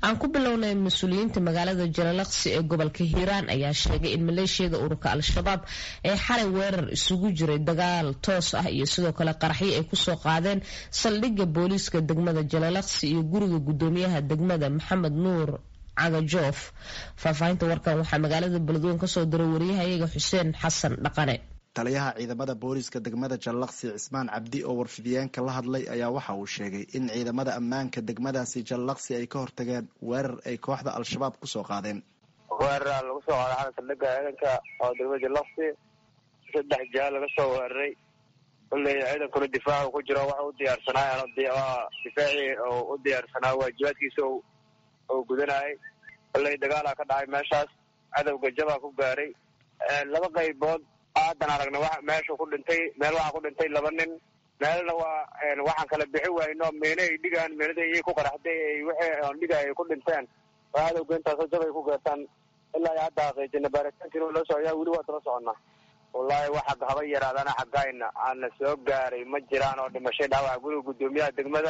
aan ku bilownay mas-uuliyiinta magaalada jalalaqsi ee gobolka hiiraan ayaa sheegay in maleeshiyada ururka al-shabaab ee xalay weerar isugu jiray dagaal toos ah iyo sidoo kale qaraxyo ay kusoo qaadeen saldhigga booliiska degmada jalalaqsi iyo guriga gudoomiyaha degmada maxamed nuur cagajoof faahfaahinta warkan waxaa magaalada beledweyne kasoo diray wariyahayaga xuseen xasan dhaqane taliyaha ciidamada booliiska degmada jallaqsi cismaan cabdi oo warfidiyeenka la hadlay ayaa waxa uu sheegay in ciidamada ammaanka degmadaasi jallaqsi ay ka hortageen weerar ay kooxda al-shabaab kusoo qaadeen weerar lagu soo qaaday xala saldhigga ciidanka oo degmada jallaqsi saddex jaal laga soo weeraray kulley ciidankuna difaacu ku jiro waxa u diyaarsanaa difaacii oo u diyaarsanaa waajibaadkiisa oo gudanayay kulley dagaalaa ka dhacay meeshaas cadowga jabaa ku gaaray laba qaybood haddan aragna wa meesha ku dhintay meel waxaa ku dhintay laba nin meelna waa waxaan kala bixi wayno meena ay dhigaan meenada iyay ku qaraxday wixii dhiga ay ku dhinteen oo cadowga intaasoo jab ay ku geertaan ilaa hadda xaqiijina baaritaankiina loo socyaa weli waa daba soconnaa wallaahi waxa haba yaraadana xaggayna aana soo gaaray ma jiraan oo dhimashay dhaawaca guriga guddoomiyaha degmada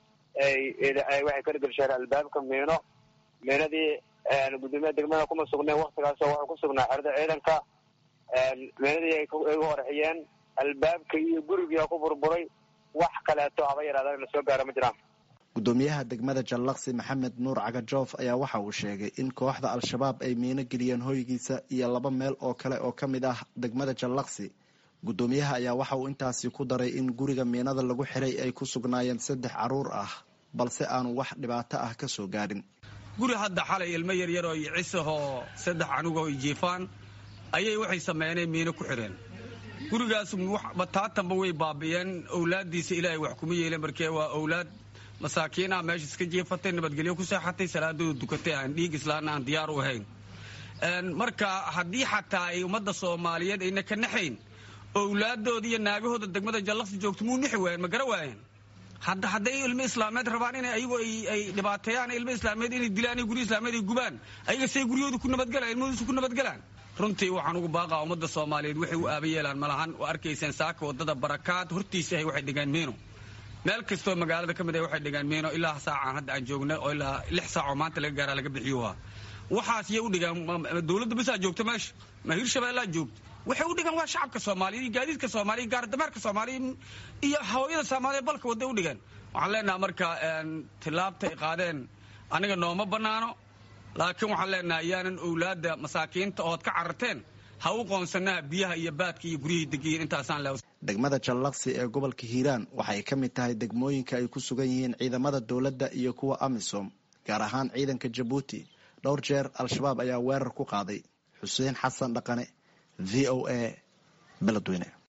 ay waxay ka dhgelsheen albaabka miino miinadii guddoomiyaha degmada kuma sugneen waktigaasoo waxuu ku sugnaa xerada ciidanka meenadii ay u horxiyeen albaabka iyo gurigia ku burburay wax kaleeto haba yaraadaan lasoo gaaro ma jiraan guddoomiyaha degmada jallaqsi maxamed nuur cagajoof ayaa waxa uu sheegay in kooxda al-shabaab ay miino geliyeen hoygiisa iyo laba meel oo kale oo ka mid ah degmada jallaqsi guddoomiyaha ayaa waxa uu intaasi ku daray in guriga miinada lagu xiray ay ku sugnaayeen saddex caruur ah balse aanu wax dhibaato ah ka soo gaadhin guri hadda xalay ilmo yaryar oo cisahoo saddex canuga oy jiifaan ayay waxay sameyneen miino ku xidheen gurigaas bataatanba way baabi'een owlaaddiisa ilaahay wax kuma yeeleen markee waa owlaad masaakiinah meesha iska jiifatay nabadgelyo ku seexatay salaadooda dukatay aan dhiig islaana aan diyaar u ahayn marka haddii xataa ay ummadda soomaaliyeed ayna ka naxayn owlaadooda iyo naagahooda degmada jallaqsi joogto muu nixi waayeen ma gara waayeen hadda hadday ilmo islaameed rabaan in ayagu ay dhibaateeyaan ilmo islaameed inay dilaan guryo islaameed ay gubaan ayaga say guryahooda ku nabadgalaan ilmahoodusa ku nabadgalaan runtii waxaan ugu baaqaa ummadda soomaaliyeed waxay u aaba yeelaan malahan oo arkayseen saaka wadada barakaad hortiisa ahay waxay dhigaan miino meel kastoo magaalada ka mid ah waxay dhigaan miino ilaa saacaan hadda aan joogna oo ilaa lix saacoo maanta laga gaaraa laga bixiyuhaa waxaas yay u dhigaan dowladda basaa joogta meesha ma hirshabeellaa joogta waxay u dhigaan waa shacabka soomaaliya iyo gaadiidka soomaaliya iyo gaardamaarka soomaaliya iyo hawayada soomaaliya balka wadday u dhigaan waxaan leenaha marka tilaabta ay qaadeen aniga nooma bannaano laakiin waxaan leenahay yaanan owlaadda masaakiinta ood ka cararteen ha u qoonsanaha biyaha iyo baadka iyo guryihii degiyiin intaasaan le degmada jallaqsi ee gobolka hiiraan waxay ka mid tahay degmooyinka ay ku sugan yihiin ciidamada dowladda iyo kuwa amisom gaar ahaan ciidanka jabuuti dhowr jeer al-shabaab ayaa weerar ku qaaday xuseen xasan dhaqane v o a beledweyne